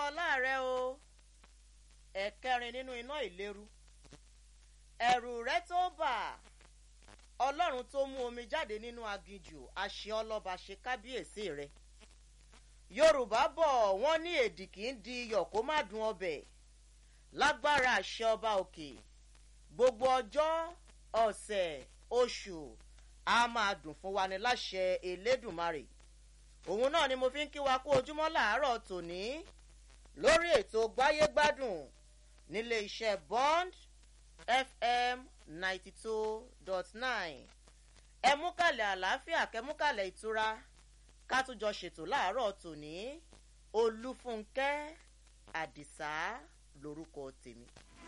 ọlá rẹ o ẹ̀kẹrin nínú iná ìléru ẹ̀rù rẹ tó bà ọlọ́run tó mú omi jáde nínú aginjù àṣẹ ọlọ́ba ṣe kábíyèsí rẹ yorùbá bọ̀ wọ́n ní èdì kì í di iyọ̀ kó má dùn ọbẹ̀ lágbára àṣẹ ọba òkè gbogbo ọjọ́ ọ̀sẹ̀ oṣù a máa dùn fún wa ní láṣẹ elédùnmarè òun náà ni mo fi ń kí wa kú ojúmọ́ làárọ̀ tòní lórí ètò gbáyégbádùn nílé iṣẹ́ bond fm ninety two dot nine ẹ mú kàlẹ̀ àlàáfíà kẹ́múkàlẹ̀ ìtura ká tún jọ ṣètò láàárọ̀ tòní olúfúnkẹ́ àdìsá lorúkọ tèmi.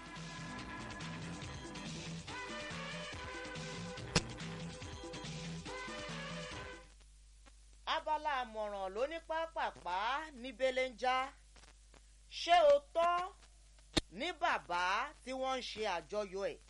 abala àmọ̀ràn ló ní pápápá ní belenja ṣé o tọ́ ní bàbá tí wọ́n ń ṣe àjọyọ̀ ẹ̀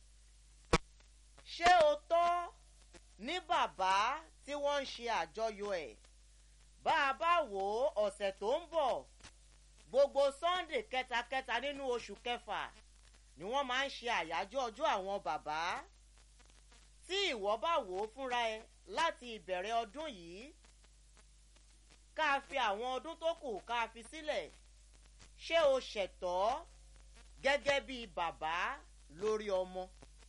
ṣé o tọ́ ní bàbá tí wọ́n ń ṣe àjọyọ̀ ẹ̀ bá a bá wò ó ọ̀sẹ̀ tó ń bọ̀ gbogbo sunday kẹtakẹta nínú oṣù kẹfà ni wọ́n máa ń ṣe àyájọ́ ọjọ́ àwọn bàbá tí ìwọ bá wò ó fúnra ẹ láti ìbẹ̀rẹ̀ ọdún yìí ká fi àwọn ọdún tó kù ká fi sílẹ̀ ṣé o ṣẹ̀tọ́ gẹ́gẹ́ bíi bàbá lórí ọmọ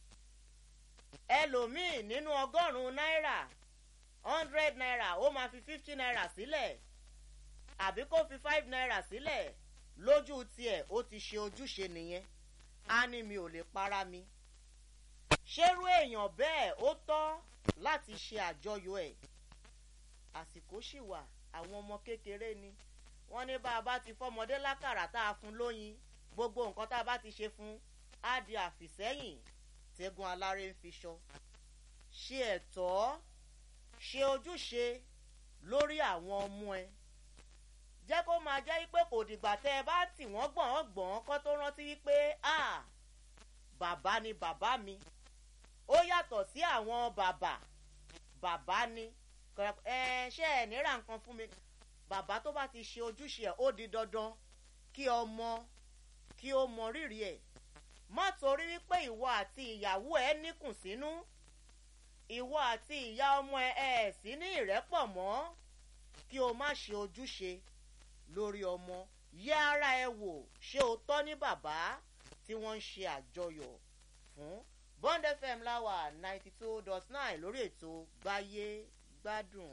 ẹlòmíì nínú ọgọ́rùn-ún náírà hundred naira ó máa fi fifty naira sílẹ̀ àbí kó fi five naira sílẹ̀ lójú tiẹ̀ ó ti ṣe ojúṣe nìyẹn á ní mi ò lè para mi ṣérú èèyàn bẹ́ẹ̀ ó tọ́ láti ṣe àjọyọ̀ ẹ̀ àsìkò sì wà àwọn ọmọ kékeré ni wọ́n ní bá a bá ti fọ́mọdé lákàrà tá a fún lóyin gbogbo nǹkan tá a bá ti ṣe fún á di àfìsẹ́yìn tẹ́gun aláré ń fi ṣọ ṣe ẹ̀tọ́ ṣe ojúṣe lórí àwọn ọmọ ẹ jẹ́ kó máa jẹ́ pé kò dìgbà tẹ́ ẹ bá tì wọ́n gbọ̀n gbọ̀n kọ́ tó rántí wípé ah bàbá ni bàbá mi ó yàtọ̀ sí àwọn bàbá bàbá ni ẹ ṣe ẹ níra nǹkan fún mi bàbá tó bá ti ṣe ojúṣe ẹ ó di dandan kí ọmọ kí ó mọ rírì ẹ má torí wípé ìwọ àti ìyàwó ẹ níkùn sínú ìwọ àti ìyá ọmọ ẹ ẹ sí ní ìrẹ́pọ̀ mọ́ kí o má ṣe ojúṣe lórí ọmọ yẹ ara ẹ wò ṣé o tọ́ ní bàbá tí wọ́n ń ṣe àjọyọ̀ fún bond fm láwà ninety two dot nine lórí ètò gbáyé gbádùn.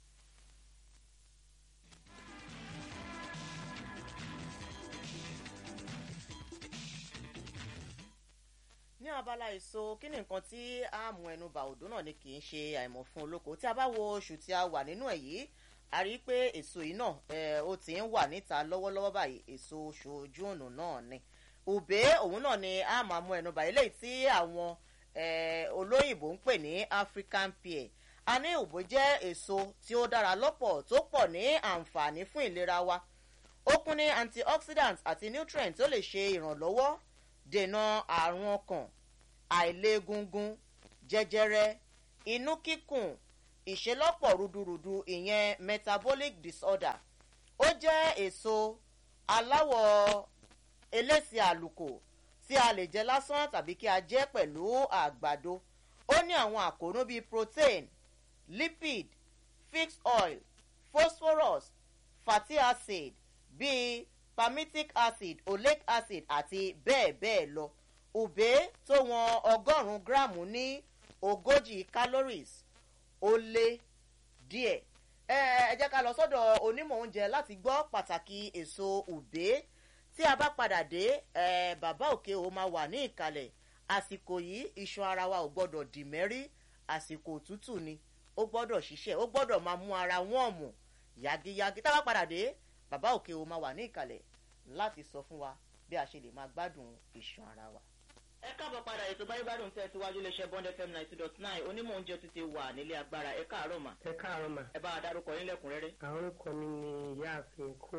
ní abala èso kí ni nǹkan tí a mú ẹnu bà òdó náà ni kì í ṣe àìmọ̀ fún olóko tí a bá wo oṣù tí a wà nínú ẹ̀ yìí a rí i pé èso yìí náà ó ti ń wà níta lọ́wọ́lọ́wọ́ báyìí èso oṣù ojú ọ̀nà náà ni òbé òun náà ni a máa mú ẹnu bà eléyìí tí àwọn olóyìnbó ń pè ní african pear a ní òbó jẹ́ èso tí ó dára lọ́pọ̀ tó pọ̀ ní àǹfààní fún ìlera wa ó kún ní antioxidants àti nutrients tó lè ṣe ìrànlọ́wọ́ dènà àrùn ọkàn àìlègungun jẹjẹrẹ inú kíkùn ìṣelọ́pọ̀ rúdurùdu ìyẹn metabolic disorder ó jẹ́ èso aláwọ̀ elése àlùkò tí a lè jẹ lásán tàbí kí a jẹ pẹ̀lú àgbàdo ó ní àwọn àkóónú bíi protein lipid fixed oil phosphorus fatty acid bíi palmitic acid oleic acid àti bẹ́ẹ̀ bẹ́ẹ̀ lọ ùbé tó wọn ọgọ́rùn-ún gíráàmù ní ogójì calories ó lé díẹ̀ ẹ ẹ jẹ́ ká lọ sọ́dọ̀ onímọ̀ oúnjẹ láti gbọ́ pàtàkì èso ùbé tí a bá padà dé ẹ bàbá òkè ò máa wà ní ìkàlẹ̀ àsìkò yìí iṣan ara wa ò gbọ́dọ̀ dì mẹ́rí àsìkò òtútù ni ó gbọ́dọ̀ ṣiṣẹ́ ó gbọ́dọ̀ máa mú ara wọ́n mù yagiyagi tá a bá padà dé bàbá òkè ò máa wà ní ìkàlẹ̀ láti sọ fún wa bí a ṣe lè máa gbádùn iṣan ara wa. ẹ káàbọ̀ padà ètò báyìí gbádùn tẹ́ síwájú iléeṣẹ́ bond fm ninety dot nine onímọ̀ oúnjẹ tún ti wà nílé agbára ẹ káàárọ̀ mà. ẹ káàárọ̀ mà. ẹ bá a dárúkọ yín lẹ́kùnrẹ́rẹ́. àwọn orúkọ mi ni ìyáàfin coat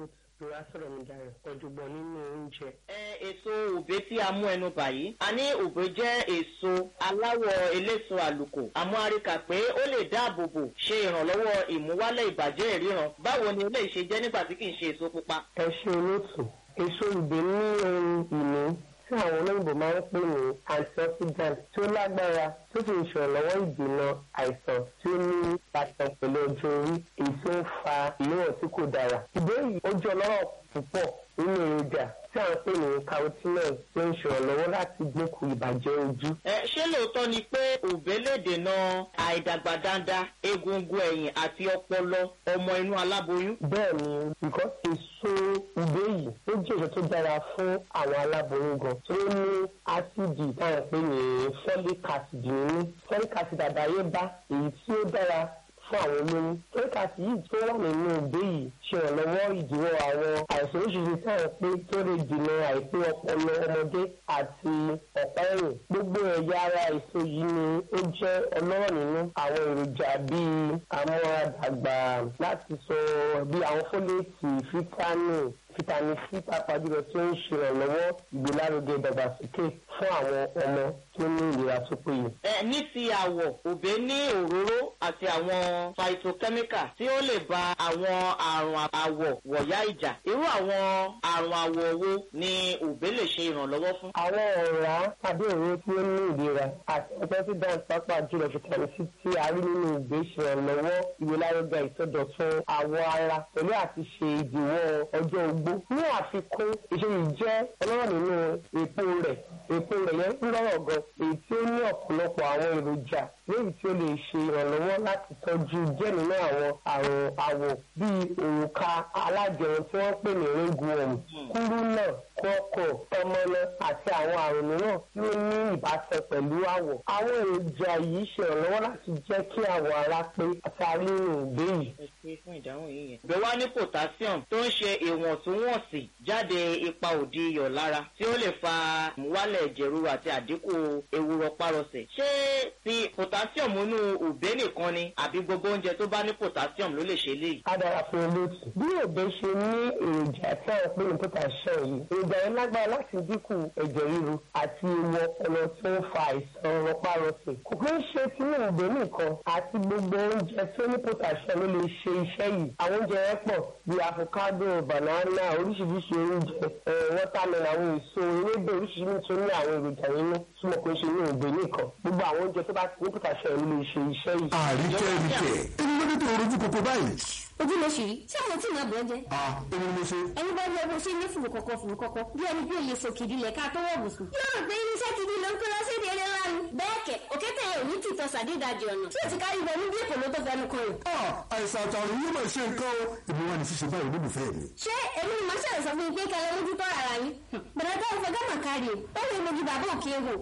ìrora sọ̀rọ̀ mi dayọ̀ ọ̀jọ̀gbọ́n nínú oúnjẹ. ẹ èso òbé tí a mú ẹnu bà yìí a ní òbé jẹ́ èso aláwọ̀ eléso àlùkò àmọ́ a rí kà pé ó lè dáàbò bò ṣe ìrànlọ́wọ́ ìmúwálẹ̀ ìbàjẹ́ ìríran báwo ni eléyìí ṣe jẹ́ nígbà tí kì í ṣe èso pupa. ẹ ṣe olóòtú èso ìgbé ní ohun ìní tí àwọn olóyìnbó máa ń pè ní antioxidant tí ó lágbára tó sì ń ṣèrànlọ́wọ́ ìdènà àìsàn tí ó ní ìbátan pẹ̀lú ọjọ́ orí èyí tó ń fa ìléwọ̀n tí kò dára. ìbéèrè yìí ó jẹ́ ọlọ́rọ̀ púpọ̀ nínú èròjà tí à ń pè ní carotenoid tó ń ṣèrànlọ́wọ́ láti dínkù ìbàjẹ́ ojú. ẹ ṣé lóòótọ́ ni pé òbé lè dènà àìdàgbà dáadáa egungun ẹ̀yìn àti ọpọlọ ọmọ inú aláboyún. bẹ́ẹ̀ ni because èso ìgbé yìí ó jẹ́ èso tó dára fún àwọn aláboyún gan tó ní ásíìdì táwọn pè ní folic acid nínú folic acid àdáyébá èyí tí ó dára fún àwọn olóyún folic acid yìí tó wà nínú ìgbé yìí ṣe ìrànlọ́wọ́ ìdíwọ́ àwọn àìsàn oríṣiríṣi táwọn pé tó lè dènà àìpé ọpọlọ ọmọdé àti ọ̀pá ẹ̀yìn gbogbo ẹ̀yà ara èso yìí ni ó jẹ́ ọlọ́rọ̀ nínú àwọn èròjà bíi amúradàgbà láti sọ bí àwọn fólèètì fítámì fitamin c pàápàá jùlọ tí ó ń ṣe ìrànlọ́wọ́ ìgbélárugẹ ìdàgbàsókè fún àwọn ọmọ tí ó ní ìlera tó péye. ẹ ní ti àwọ̀ òbé ní òróró àti àwọn phytochemical tí ó lè ba àwọn àrùn àwọ̀ wọ̀yá ìjà irú àwọn àrùn àwọ̀ wo ni òbé lè ṣe ìrànlọ́wọ́ fún. àwọn ọ̀rá tàbí òróró tí ó ní ìlera àti antioxidant pàápàá jùlọ vitamin c tí a rí nínú ìgbé ṣe ìrànlọ́wọ́ ìgbélárugẹ ìsọdọ̀tun àwọ̀ ara pẹ̀lú àti ṣe ìdíwọ́ ọjọ́ ogbó ní àfikún èso yìí jẹ́ ọlọ́rọ̀ nínú èpo rẹ̀ èpo rẹ̀ yẹn ń lọ́rọ̀ gan èyí tí ó ní ọ̀pọ̀lọpọ̀ àwọn èròjà léyìí tí ó lè ṣe ìrànlọ́wọ́ láti tọ́jú díẹ̀ nínú àwọn àrùn àwọ̀ bíi òrùka alájẹun tí wọ́n pè ní ringworm kúrú náà kọ́kọ́ ọmọlọ àti àwọn àrùn mìíràn tí ó ní ìbátan pẹ̀lú àwọ̀. àwọn èròjà yìí ṣe ìrànlọ́wọ́ láti jẹ́ kí àwọ̀ ara pé àtàrí nínú ìgbé yìí. ẹ ṣe fún ìdáhùn yìí yẹn. ìgbé wá ní potassium tó ń ṣe ìwọ̀ntúnwọ̀nsì jáde ipa òdi iyọ̀ lára tí ó lè fa ìmúwálẹ̀ ẹ̀jẹ̀ ríru àti àdínkù ewu rọpárọsẹ̀. ṣé ti potassium inú òbé nìkan ni àbí gbogbo oúnjẹ tó bá ní potassium ló lè ṣe léyìí. a dára fún olóòtú. bí òbé ṣe ní èròjà tí àwọn pé ní potassium yìí èròjà yẹn lágbára láti dínkù ẹ̀jẹ̀ ríru àti ewu ọpọlọ tó ń fa àìsàn rọpárọsẹ̀. kò kí ń ṣe tinú òbé nìkan àti gbogbo oúnjẹ tó ní potassium ló lè ṣe iṣẹ́ yìí. àwọn oúnjẹ yẹn pọ̀ bíi avocado banana oríṣiríṣi oúnjẹ watermelon àwọn èso ewébẹ̀ oríṣiríṣi tó ní àwọn èròjà yẹn ní túmọ̀ pé ṣe ní òbé nìkan gbogbo àwọn oúnjẹ tó bá ti ní potassium ló lè ṣe iṣẹ́ yìí. àríkẹ́ ríkẹ́ ẹni ló dé tó rojú kòkó báyìí. ojú ló ṣì rí ṣé àwọn tí ìyá bọ̀ ẹ́ jẹ́. a èmi ni mo ṣe. ẹni bá yẹ bó ṣe ní fùrù kọ̀kọ̀ fùrù kọ̀kọ̀ bí ẹni bí òye sòkìdí lẹ̀ ká tó wọ̀ bùsùn. yóò rò pé irinṣẹ́ gidi ló ń kó lọ sí ìdí eré ńlá ni. bẹ́ẹ̀ kẹ̀ òkété yẹn ò ní tìtọ́ sàdédàjì ọ̀nà tí ò ti kárí ibẹ̀ níbi èkó ló tó fẹnu kan rẹ̀. a àìsàn àtàrùn yóò máa ṣe nǹkan o èmi wà ní ṣíṣe báyìí olólùfẹ́ mi. ṣé èmi ni màá ṣàlẹ̀ sọ fún yín pé kẹlẹ́ lójú tọ́ ara yín. bẹ̀rẹ̀ tó ń fẹ́ gánà kárí o ó lè mojú bàbá òkè wò.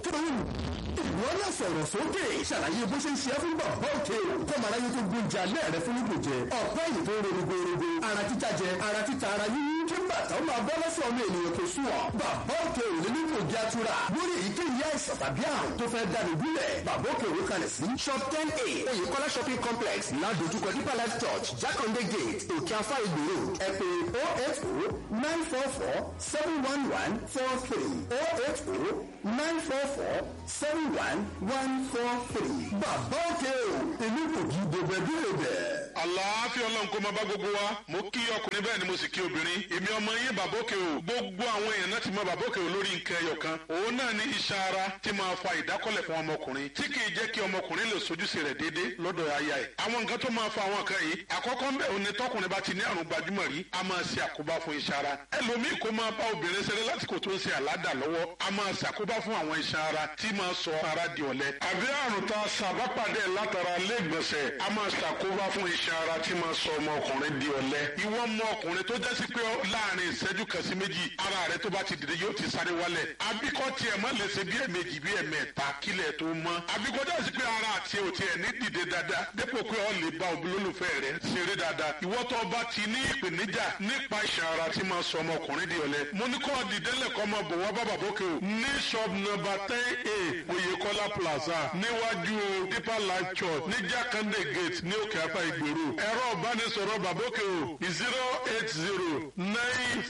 wọ́n lè sọ̀rọ̀ sókè ṣàlàyé bó ṣe ń ṣe é fún bàbá òkè kó màá ráyé tó gbóúnjẹ alẹ́ rẹ fún nígbò jẹ ọ̀pẹ́ yìí tó ń ro rogorogo ara títa jẹ ara títa ara yíyí kí bàtà ó máa bọ́ lọ́sọ̀ ọmọ ènìyàn tó sùn ọ́ bàbá òkè ò ní nípò jẹ́ àtúrà lórí èyíkéyìí àìsàn tàbí àrùn tó fẹ́ dànù bílẹ̀ bàbá òkè òwe kalẹ̀ sí shop ten a oyèkọ́lá shopping complex ládojúkọ deeper life church jákàndé gate òkè afá ìgbòho ẹ pè oh eight oh nine four four seven one one four three oh eight oh nine four four seven one one four three bàbá òkè o èmi kò kí gbogbo ẹbí rẹ bẹ́ẹ̀. àlàáfíà ọlọ́run kó máa bá gbogbo wa mo kí ọkùnrin bẹ́ẹ̀ ni mo sì kí obìnrin èmi ọmọ yín bàbókè o gbogbo àwọn èèyàn náà ti mọ bàbókè o lórí nǹkan ẹyọ kan òun náà ní iṣan ara tí máa fa ìdákọ́lẹ̀ fún ọmọkùnrin tí kì í jẹ́ kí ọmọkùnrin lè sojúṣe rẹ̀ déédé lọ́dọ̀ aya ẹ̀ àwọn nǹkan tó máa fa àwọn nǹkan yìí àkọ́kọ́ ń bẹ̀ òun ni tọkùnrin bá ti ní àrùn gbajúmọ̀ rí a máa ṣe àkóbá fún iṣan ara ẹlòmíì kó máa bá obìnrin ṣeré lásìkò tó ń ṣe àládà lọ́wọ́ a máa ṣàkóbá fún àwọn iṣan ara tí máa sọ ara di ọ̀lẹ àbí àrùn tá a ṣàbápàdé látara lẹ́gbọ̀nsẹ̀ a máa ṣàkóbá fún iṣan ara tí máa sọ ọmọkùnrin di ọ̀lẹ ìwọ ọmọ ọkùnrin tó jẹ́ sí pé láàrin ìṣẹ́jú kan sí méjì ara rẹ tó bá ti dìde yóò ti sáré wálẹ̀ àbíkọ́ tiẹ̀ má lè ṣe bí ẹ̀mejì bí ẹ̀mẹ́ta kílẹ̀ tó mọ́ àbíkọ́ jẹ́ sí pé ara àti òtí ẹ̀ ní dìde dáadáa dépò pé ọ lè bá olólùfẹ́ rẹ ṣeré dáadáa ìwọ tó bá ti ní ìpèníjà nípa iṣan ara tí máa sọ ọmọkùnrin di ọ̀lẹ mo ní kọ́ dìde lẹ́kọ́ máa bọ̀ wá bàbá bókè o ní shop number ten a oyèkọ́lá plaza níwájú deeper life church ní jákàndé gate ní òkè afá ìgbèrú ẹ̀rọ ìbánisọ̀rọ̀ bàbókè o zero eight zero nine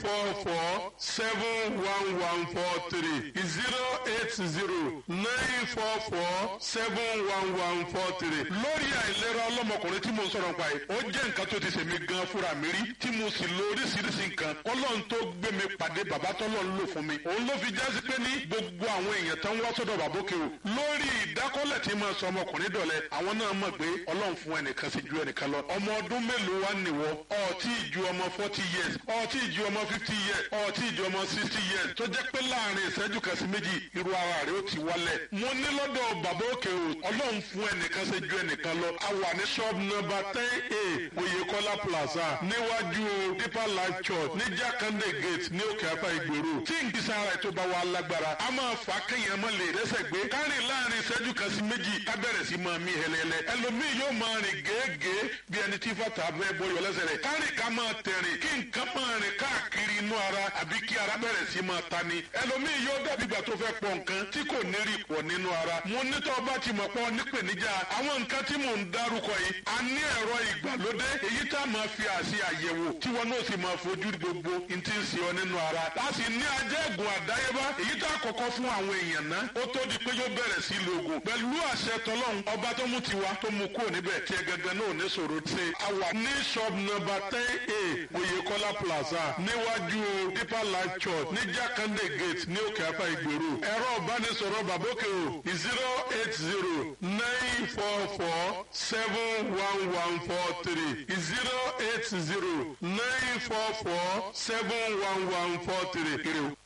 four four seven one one four three zero eight zero nine four four seven one one four three. lórí àìlera ọlọ́mọkùnrin tí mo ń sọ̀rọ̀ nípa yìí ó jẹ́ nǹkan tó ti ṣèmi gan fúnra mi rí tí mo sì lo oríṣiríṣi nǹkan ọlọ́run tó gbé mi pàdé bàbá tọ́lọ́run lò fún mi òun ló fi jásí pé ní gbogbo àwọn èèyàn tán wá sọ́dọ̀ bàbókè o lórí ìdákọ́lẹ̀ tí máa sọ ọmọkùnrin dọ̀lẹ́ àwọn náà mọ̀ pé ọlọ́run fún ẹnìkan sí ju ẹnìkan lọ ọmọ ọdún mélòó wá nìwọ ọtí ju ọmọ forty years ọtí ju ọmọ fifty years ọtí ju ọmọ sixty years tó jẹ́ pé láàrin ìṣẹ́jú kan sí méjì irú ara rẹ̀ ó ti wálẹ̀ mo ní lọ́dọ̀ bàbókè o ọlọ́run fún ẹnìkan sí ju ẹnìkan lọ a wà ní shop number ten a Oyèkọ́lá plaza níwájú deeper life church ní Jákàndé gate ní òkè apá ìgboro tí nkìsà ara ètò bá wà lágbára a máa fà á kéèyàn mọ́ lè rẹ́sẹ̀ gbé kárìn láàrin ìṣẹ́jú kan sí méjì ká bẹ̀rẹ̀ sí máa mí hẹlẹ́lẹ́ ẹlòmíì yóò máa rìn gèégèé bí ẹni tí fàtà bẹ́ẹ̀ bọ́ yọ lẹ́sẹ̀ rẹ̀ kárìn ká máa tẹ̀rìn kí nǹkan máa rìn káàkiri inú ara àbí kí ara bẹ̀rẹ̀ sí máa ta ni ẹlòmíì yóò dàbí ìgbà tó fẹ́ pọ̀ nǹkan tí kò ní rí pọ̀ nínú ara mo nítọ́ bá ti mọ̀ pọ̀ nípèníjà àwọn nǹkan tí mò ń dárúkọ yìí a ní ẹ̀rọ ìgbàlódé èyí tá a máa fi àṣì àyẹ̀wò tí wọn náà sì máa fojú gbogbo n ti ń ṣe ọ nínú ara a sì ní ajẹ́gùn àdáyébá èyí tá a kọ́kọ́ fún àwọn èèyàn náà ó tó di pé yóò bẹ̀rẹ̀ sí lògùn pẹ̀lú àṣẹ tọlọ́run ọba tó mú tiwa tó mú kúrò níbẹ̀ tí ẹ gangan náà ní sọ̀rọ̀ ṣe a wà ní shop number ten a Oyèkọ́lá plaza níwájú deeper life church ní Jákàndé gate ní òkè apá ìgboro ẹ̀rọ ìbánisọ̀rọ̀ bàbókè o zero eight zero nine four four seven one one four three zero eight zero nine four four seven one one four three kiri o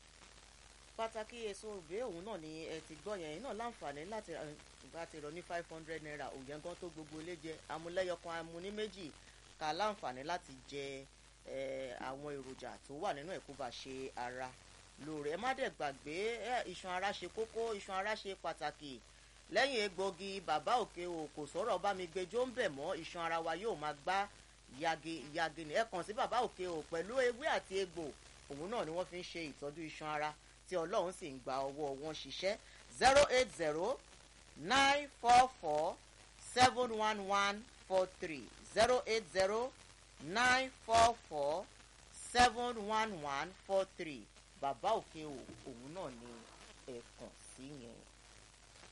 pàtàkì èso òbí òun náà ni ẹ ti gbọ́ yẹn náà láǹfààní láti láti rọ ní five hundred naira òyìn gan tó gbogbo ilé jẹ amúlẹ́yọkan amúní méjì ká láǹfààní láti jẹ àwọn èròjà tó wà nínú ẹ̀ kó bá ṣe ara lóore ẹ má dẹ̀ gbàgbé iṣan ara ṣe kókó iṣan ara ṣe pàtàkì lẹ́yìn egbògi bàbá òkè o kò sọ̀rọ̀ bá mi gbẹjọ́ ń bẹ̀ mọ́ iṣan ara wa yóò máa gbá yagi yagi ni ẹ kàn sí bàbá òkè o pẹ̀lú ewé àti egbò òun náà ni wọ́n fi ń ṣe ìtọ́jú iṣan ara tí ọlọ́run sì ń gba ọwọ́ wọn ṣiṣẹ́ zero eight zero nine four four seven one one four three zero eight zero nine four four seven one one four three bàbá òkè o òun náà ni ẹ̀ẹ̀kan sí yẹn.